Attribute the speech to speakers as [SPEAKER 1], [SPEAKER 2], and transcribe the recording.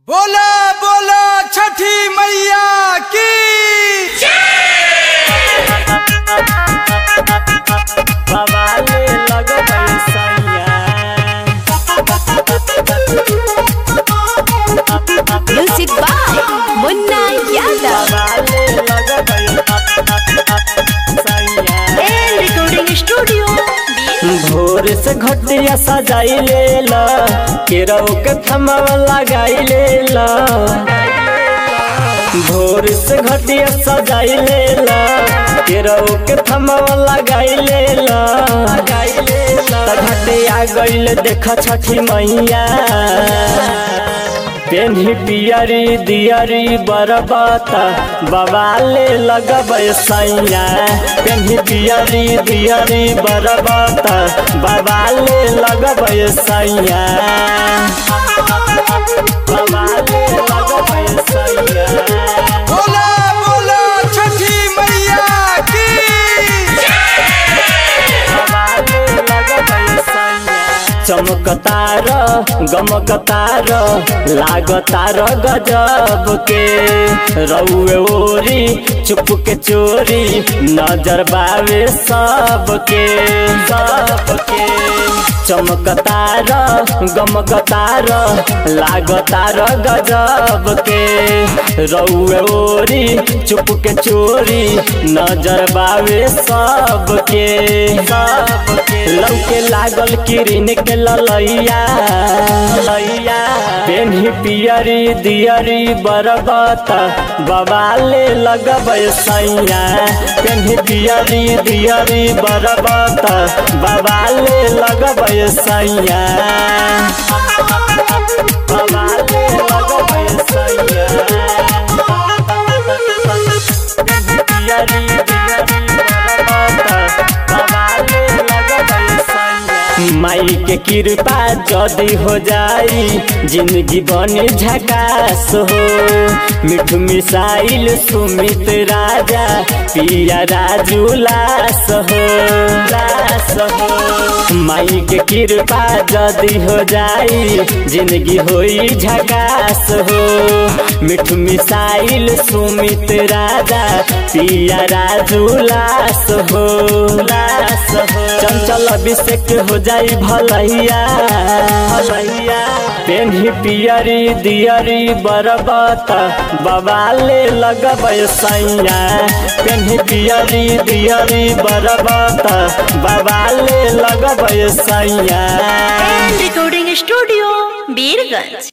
[SPEAKER 1] बोला बोला छठी मैया की
[SPEAKER 2] बवाले लगबै सैया
[SPEAKER 3] Music by Munna Yadav
[SPEAKER 2] बवाले लगबै सैया
[SPEAKER 3] and Recording Studio.
[SPEAKER 2] भोर से घटिया सजाई ले ला केरौ के थमवा लगाई ले ला भोर से घटिया सजाई ले ला केरौ के थमवा लगाई ले ला लगाई ले ला त घटिया गइल देख छठी मैया पेन्ही पियरी दियरी बरबता बवाले लगबै सैया पेन्ही पियरी दियरी बरबता बवाले लगबै सैया बवाले लगबै सैया
[SPEAKER 1] बोला बोला छठी मैया की
[SPEAKER 2] चमकतार गमकतार लागतार गजब के रउए ओरी चुप के चोरी नजर बावे सबके सबके चमकतार गमकतार लागतार गजब के रउए ओरी चुप के चोरी नजर बावे सबके सबके लौके लागल किरिन के ललैया लैया पेन्ही पियरी दियरी बरबत बवाले लगबै सैया पेन्ही पियरी दियरी बरबत बवाले लगबै सैया बवाले लगबै सैया पियरी दियरी बरबत बवाले लगबै सैया माई के कृपा जदी हो जाई जिंदगी बने झकास हो मिठू मिसाइल सुमित राजा पिया राजू लास हो लास हो माई के कृपा जदी हो जाई जिंदगी होई झकास हो मिठू मिसाइल सुमित राजा पिया राजू लास हो लास हो चंचल अभिषेक हो जाई भलैया भलैया पेन्ही पियरी दियरी बरबत बवाले लगबै सैया पेन्ही पियरी दियरी बरबत बवाले लगबै सैया
[SPEAKER 3] And Recording Studio, Birganj.